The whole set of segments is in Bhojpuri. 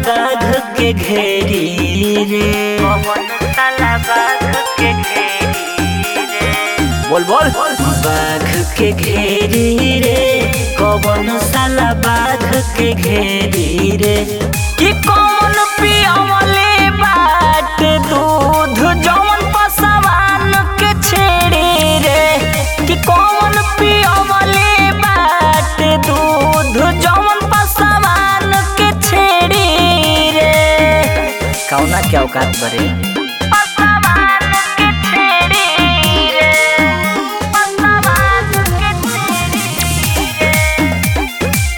बाघ के घेरी रे कौन साला बाघ के घेरी रे बोल बोल बाघ के घेरी रे कौन साला बाघ के घेरी रे कि कौन पियावले बाट दूध जौन पसवान के छेड़ी रे कि कौन पियावले बाट दूध जौन पसवान के छेड़ी रे कौना क्या औकात बरे पसवान के छेड़ी रे पसवान के छेड़ी रे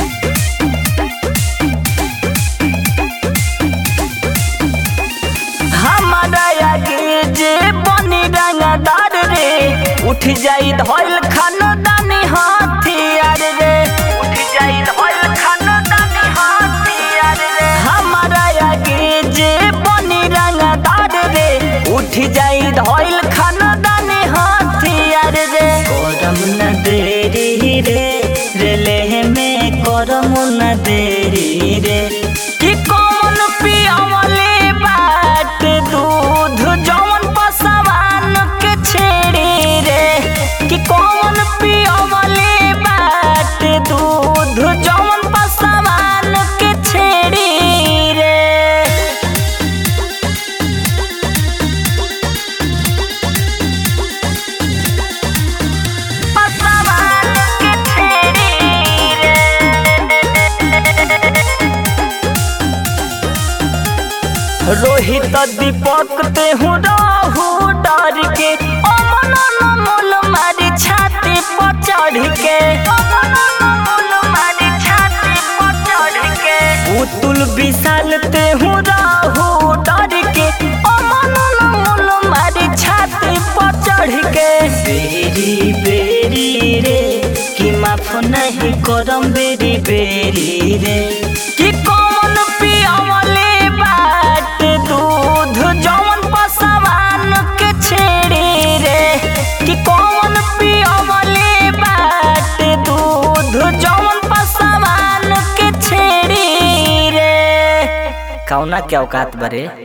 हमारा आगे जे बनी रंगदार रे उठ जाई धोइल खानदानी हथियार रे उठ जाई धोइल खानदानी हथियार रे हमारा आगे जे बनी रंगदार रे उठ जाई धोइल खानदानी हथियार रे करम न देरी रे रेले में करम न देरी रे कि कौन पियावले बाट दूध जौन पसवान के छेड़ी रे कि कौन पियावले बाट दूध जौन पसवान के छेड़ी रे पसवान के छेड़ी रे रोहित दीपक ते हूँ रहू डर के अमन नमोल मारी छाती पर चढ़ के मारी छाती पर चढ़ के पुतुल विशाल ते हूँ रहू डर के अमन नमोल मारी छाती पर चढ़ के बेरी बेरी रे कि माफ नहीं करम बेरी बेरी रे कि कौन पियावले बाट दूध जौन पसवान के छेड़ी रे कि कौन पियावले बाट दूध जौन पसवान के छेड़ी रे कौना क्या औकात बरे